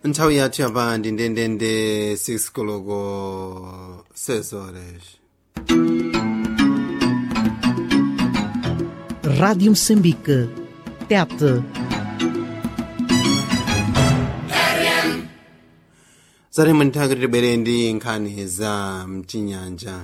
nthawi yathu yapa ndi ndendende 6 koloko 6 horas Rádio Moçambique. TET. zatemwe nthawi kuti tibwere ndi nkhani za mchinyanja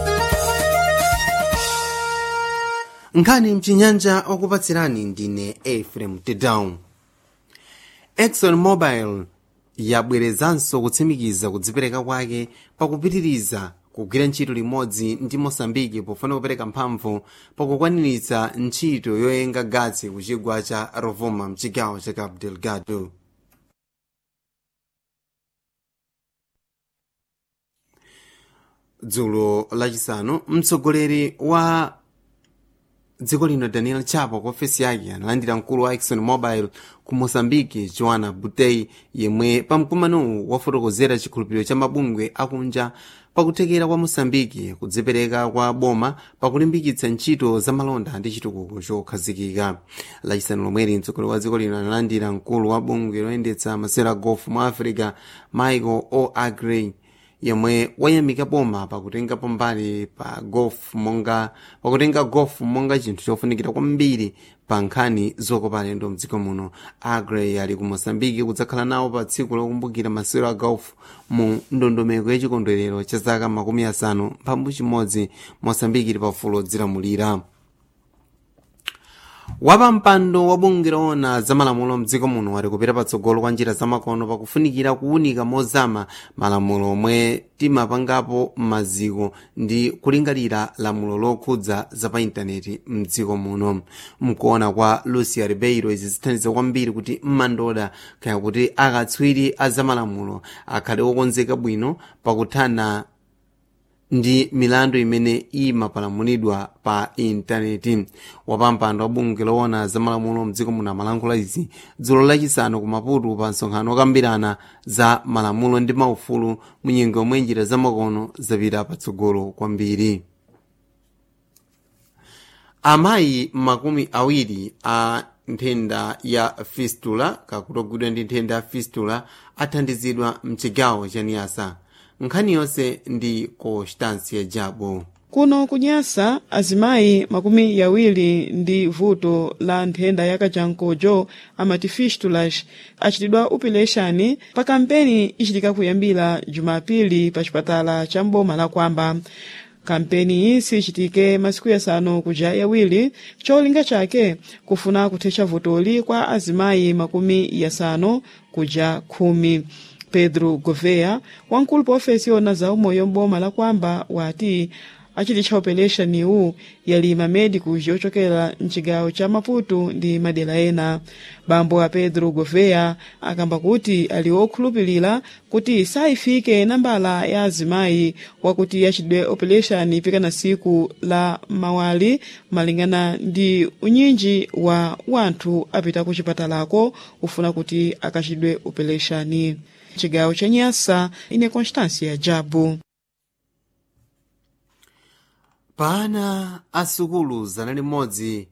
nkhani mchinyanja okupatsirani ndine efrem tedown exxon mobil yabwerezanso kutsimikiza kudzipereka kwake pakupitiriza kugwira ntchito limodzi ndi mosambiki pofuna kupereka mphamvu pakukwaniritsa ntchito yoyenga gatsi ku chigwa cha rovuma mchigawo cha cabo delgado dzulo lachisanu mtsogoleri wa dziko lino daniel chapo ku ofesi yake analandira mkulu wa exxon mobil ku moçambique joana butei yemwe pamkumanowu wafotokozera chikhulupiriro cha mabungwe akunja pakuthekera kwa moçambique kudzipereka kwa boma pakulimbikitsa ntchito za malonda ndi chitukuko chokhazikika lachisanu lomweri mtsogoleri wa dziko lino analandira mkulu wa bungwe loyendetsa masewera a golf mu africa michael o agrey yemwe wayamika boma pakutenga pambali pa golf monga pakutenga golf monga chinthu chofunikira kwambiri pa nkhani zokopa alendo mdziko muno agrey ali ku moçambique kudzakhala nawo pa tsiku lokumbukira masewero a golf mu ndondomeko ya chikondwerero cha zaka makumi asanu mphambu chimodzi moçambique ili pafulo dzilamulira wapampando wa bungwe loona za malamulo mdziko muno wati kupita patsogolo kwa njira zamakono pakufunikira kuwunika mozama malamulo omwe timapangapo maziko ndi kulingalira lamulo lokhudza za pa intaneti mdziko muno mkuona kwa lucia ribeiro izi zithandiza kwambiri kuti mmandoda kaya kuti akatswiri a zamalamulo akhale okonzeka bwino pakuthana ndi milandu imene imapalamulidwa pa intaneti wapampando wa bungwe loona za malamulo mdziko muno amalankhula izi dzulo lachisanu ku maputo pa msonkhano okambirana za malamulo ndi maufulu mu nyengo yomwe njira zamakono zapita patsogolo kwambiri amayi makumi awiri a nthenda ya fistula kakutogwidwa ndi nthenda ya fistula athandizidwa mchigawo cha niyasa nkhani yonse ndi constancia jabo kuno kunyasa azimayi makumi yawiri ndi vuto la nthenda yakachankojo amati fistulas achitidwa upileshani pa kampeni ichitika kuyambira jumapili pa chipatala cha mboma la kwamba kampeni iyi sichitike masiku yasanu kuja yawiri cholinga chake kufuna kuthetsa vutoli kwa azimayi makumi yasanu kuja khumi pedro gouveia wamkulu pa ofesi yona za umoyo mboma la kwamba wati achititcha operation iwu yali mamedicus yochokera mchigawo cha maputo ndi madera ena bambo a pedro gouveia akamba kuti ali okhulupirira kuti sayifike nambala ya azimayi wakuti achidwe operation pikana siku la mawali malingana ndi unyinji wa wanthu apita ku chipatalako ufuna kuti akachidwe operation chigawo cha nyasa ine constância jabu pana asukulu zana limodzi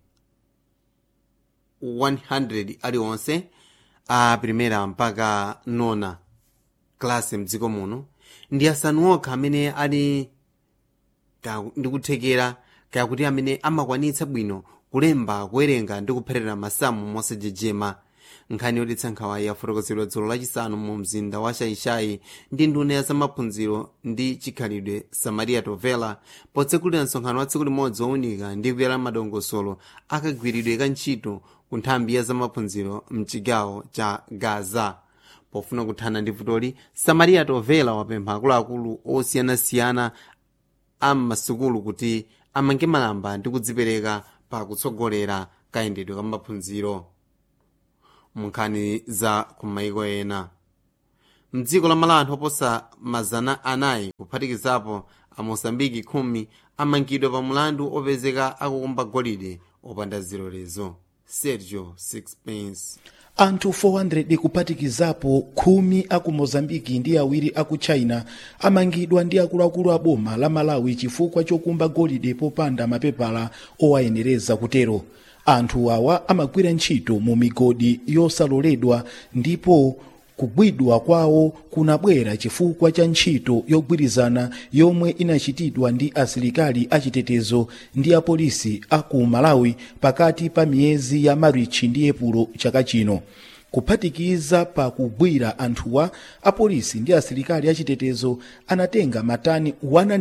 100 aliwonse a primera mpaka nona klasi mdziko muno ndi asanu okha amene ali ndikuthekera kaya kuti amene amakwanitsa bwino kulemba kuwerenga ndi kupherera masamu mosajejema nkhani yotitsa nkhawa yafotokozedwa dzulo lachisanu mu mzinda wa shaishai ndi nduna ya zamaphunziro ndi chikhalidwe samaria tovela potsekulira msonkhano wa tsiku limodzi wowunika ndi kuyala madongosolo akagwiridwe ka ntchito ku nthambi ya zamaphunziro mchigawo cha gaza pofuna kuthana ndi vutoli samaria tovela wapempha akuluakulu osiyanasiyana a m'masukulu kuti amange malamba ndi kudzipereka pa kutsogolera kayendedwe ka maphunziro munkhani za kumaiko ena mdziko la malanthu oposa mazana anayi kuphatikizapo a mosambiki khumi amangidwa pa mulandu opezeka akukumba golide opanda zilolezo sergio sixpence anthu 400 kuphatikizapo khumi aku mozambiki ndi awiri aku china amangidwa ndi akuluakulu a boma la malawi chifukwa chokumba golide popanda mapepala owayenereza kutero anthu awa amagwira ntchito mu migodi yosaloledwa ndipo kugwidwa kwawo kunabwera chifukwa cha ntchito yogwirizana yomwe inachitidwa ndi asilikali achitetezo ndi apolisi a ku malawi pakati pa miyezi ya marichi ndi epulo chaka chino kuphatikiza pa kugwira anthuwa apolisi ndi asilikali achitetezo anatenga matani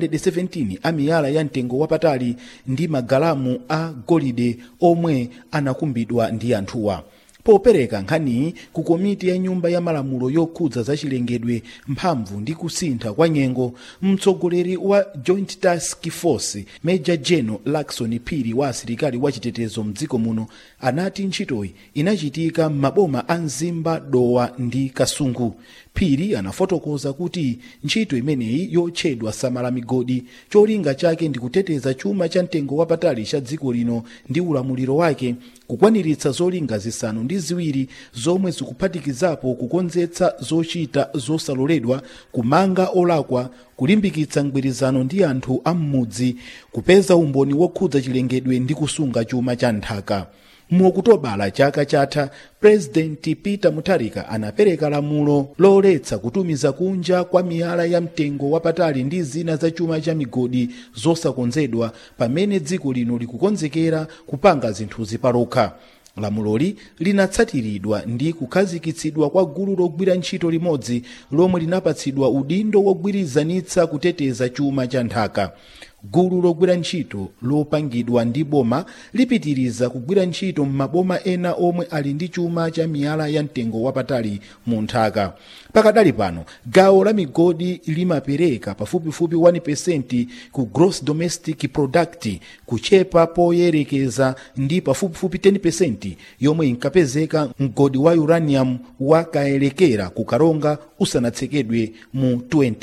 117 a miyala ya mtengo wapatali ndi magalamu a golide omwe anakumbidwa ndi anthuwa popereka nkhaniyi ku komiti ya nyumba ya malamulo yokhudza zachilengedwe mphamvu ndi kusintha kwa nyengo mtsogoleri wa joint task force major general lakson phiri wa asilikali wachitetezo mdziko muno anati ntchitoyi inachitika m'maboma a mzimba dowa ndi kasungu phiri anafotokoza kuti ntchito imeneyi yotchedwa samala migodi cholinga chake ndi kuteteza chuma cha mtengo wapatali cha dziko lino ndi ulamuliro wake kukwaniritsa zolinga zisanu ndi ziwiri zomwe zikuphatikizapo kukonzetsa zochita zosaloledwa kumanga olakwa kulimbikitsa mgwirizano ndi anthu a m'mudzi kupeza umboni wokhudza chilengedwe ndi kusunga chuma cha nthaka mu okutobala chaka chatha purezidenti peter mutharika anapereka lamulo loletsa kutumiza kunja kwa miyala ya mtengo wapatali ndi zina za chuma cha migodi zosakonzedwa pamene dziko lino likukonzekera kupanga zinthuzi palokha lamuloli linatsatiridwa ndi kukhazikitsidwa kwa gulu logwira ntchito limodzi lomwe linapatsidwa udindo wogwirizanitsa kuteteza chuma cha nthaka gulu logwira ntchito lopangidwa ndi boma lipitiriza kugwira ntchito m'maboma ena omwe ali ndi chuma cha miyala ya mtengo wapatali mu nthaka pakadali pano gawo la migodi limapereka pafupifupi 1% ku gross domestic product kuchepa poyerekeza ndi pafupifupi 10% yomwe inkapezeka mgodi wa uranium wakaelekera ku karonga usanatsekedwe mu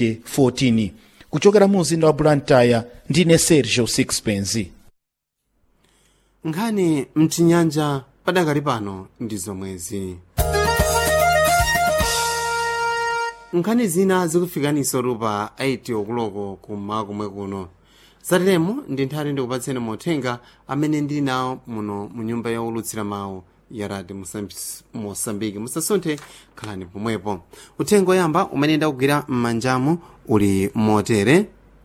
2014 kuchokera mu mzinda wa blantyre ndine sergio sixpence nkhani mchinyanja padakali pano ndi zomwezi nkhani zina zikufikaniso lupa 8 okuloko kummawa kumwe kuno zateremo ndi nthati ndikupatseni mothenga amene ndili nawo muno mu nyumba yaulutsira mawu ya radio mosambiki musasunthe khalani pomwepo uthenga oyamba umene ndakugwira m'manjamu uli motere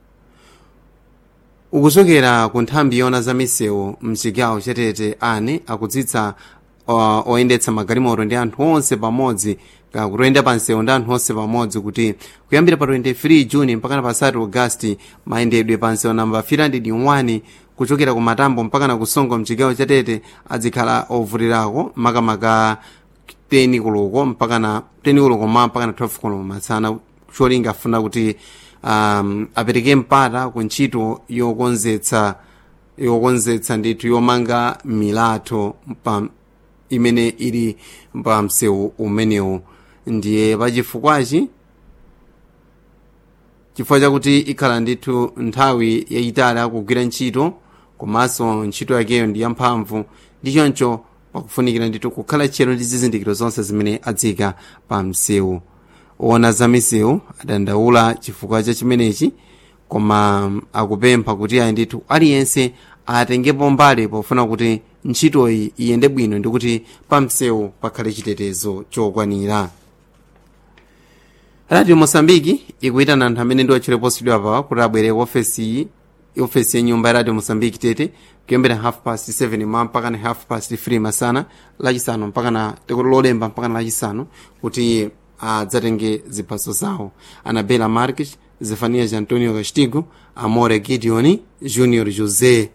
ukuchokera ku nthambi yona za misewu mchigawo chatete ani akudzitsa uh, oyendetsa magalimoto ndi anthu onse pamodzi kutoyenda pa msewu ndi anthu onse pamodzi kuti kuyambira pa 23 juni mpakana pa 3 agasti mayendedwe pa msewu namba 301 kuchokera ku matambo mpakana ku songo mchigawo chatete adzikhala ovutirako makamaka 10 koloko mpakana 10 koloko ma mpakana 12 koloko matsana cholinga afuna kuti um, apereke mpata ku ntchito yokonzetsa yokonzetsa ndithu yomanga milatho pa imene ili pa msewu umenewu ndiye pachifukwachi chifukwa chakuti ikhala ndithu nthawi yayitali akugwira ntchito komanso ntchito yakeyo ndi yamphamvu ndi choncho pakufunikira ndithu kukhala tchero ndi zizindikiro zonse zimene adzika pa msewu ona za misewu adandaula chifukwa cha chimenechi koma akupempha kuti ayi ndithu aliyense atengepo mbali pofuna kuti ntchitoyi iyende bwino ndi kuti pa msewu pakhale chitetezo chokwanira radio mosambiki ikuyitana anthu amene ndi otchera posidwa pa kuti abwere ofesi ofesi ya nyumba ya radio mosambiki tete kuyambira half past 7 ma mpakana half past 3 masana lachisanu mpakana lolemba mpakana lachisanu kuti adzatenge ziphaso zawo anabela marques zefanias antonio castigo amore gideon junior josé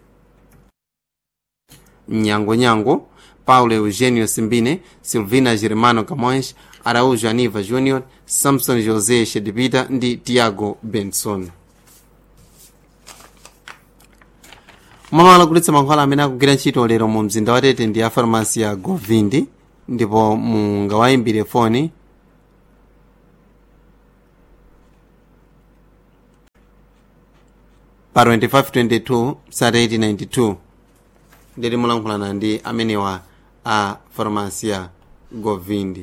nyangonyango paulo eugenio simbine silvina germano camões araújo aniva junior samson josé shedipita ndi tiago benson malo akugulitsa mankhwala amene akugwira ntchito lero mu mzinda wa tete ndi a farmasi ya govindi ndipo mungawayimbire foni pa 2522 sata 1892 ndiri mulankhulana ndi amenewa a farmasi ya govindi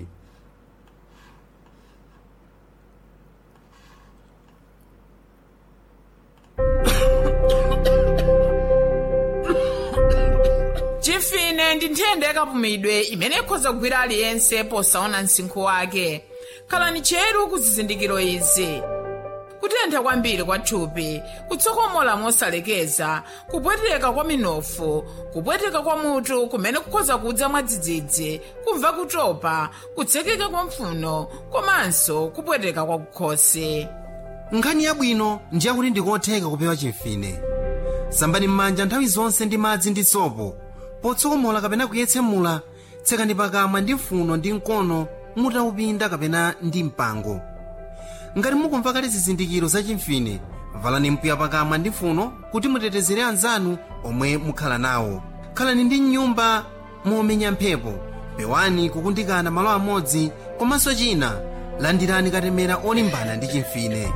chifine ndi nthenda yakapumidwe imene ikhoza kugwira aliyense posaona msinkhu wake khalani cheru ku zizindikiro izi kutentha kwambiri kwa thupi kutsokomola mosalekeza kupweteka kwa minofu kupweteka kwa mutu kumene kukhoza kudza mwadzidzidzi kumva kutopa kutsekeka kwa mpfuno komanso kupweteka kwa kukhosi nkhani yabwino ndi yakuti ndikotheka kupewa chimfine sambani m'manja nthawi zonse ndi madzi ndi sopo potsokomola kapena kuyetsemula tsekani pakamwa ndi mfuno ndi mkono mutaupinda kapena ndi mpango ngati mukumva kale zizindikiro za chimfine valani mpwiya pakamwa ndi mfuno kuti mutetezere anzanu omwe mukhala nawo khalani ndi nyumba momenya mphepo pewani kukundikana malo amodzi komanso china landirani katemera olimbana ndi chimfine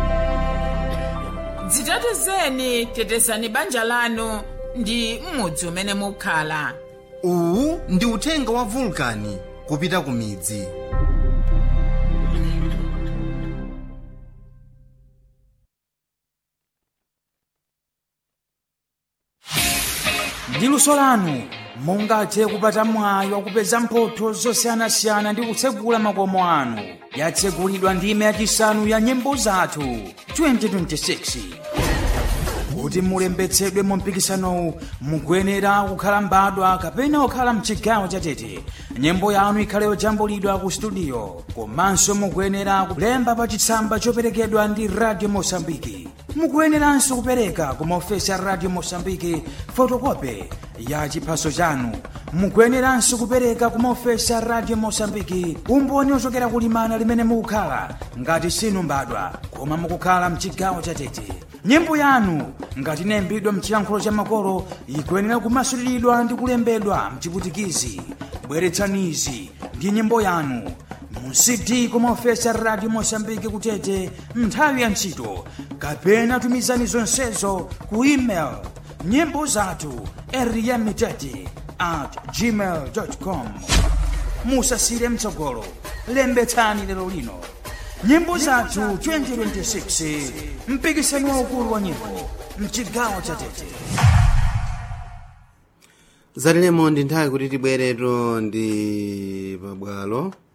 dzitetezeni tetezani banja lanu ndi m'mudzi umene mukhala uwu ndi uthenga wa vulkani kupita ku midzi ndi luso lanu mungathe kupata mwayi wakupeza mphotho zosiyanasiyana ndi kutsegula makomo anu yatsegulidwa ndime yachisanu ya nyimbo zathu 2026 kuti mulembetsedwe mu mpikisanowu mukuyenera kukhala mbadwa kapena kukhala mchigawo chatete nyimbo yanu ikhale yojambulidwa ku studio komanso mukuyenera kulemba pa chitsamba choperekedwa ndi radio mosambiki mukuyeneranso kupereka ku maofesi a radio mosambiki fotokope ya chiphaso chanu mukuyeneranso kupereka ku maofesi a radio mosambiki umboni ochokera kulimana limene mukukhala ngati sinu mbadwa koma mukukhala mchigawo chatete nyimbo yanu ngati inayimbidwa mchiyankhulo cha makolo ikuyenera kumasuliridwa ndi kulembedwa mchiputikizi bweretsanizi ndi nyimbo yanu mu cd kumaofesa radio mosambiki kutete nthawi ya ntchito kapena tumizani zonsezo ku email nyimbo zathu eriyamitete at gmail com musasire mtsogolo lembetsani lero lino nyimbo zathu 2026 mpikisano waukulu wa nyimbo mchigawo cha tete zatilemo ndi nthawi kuti tibweretu ndi pabwalo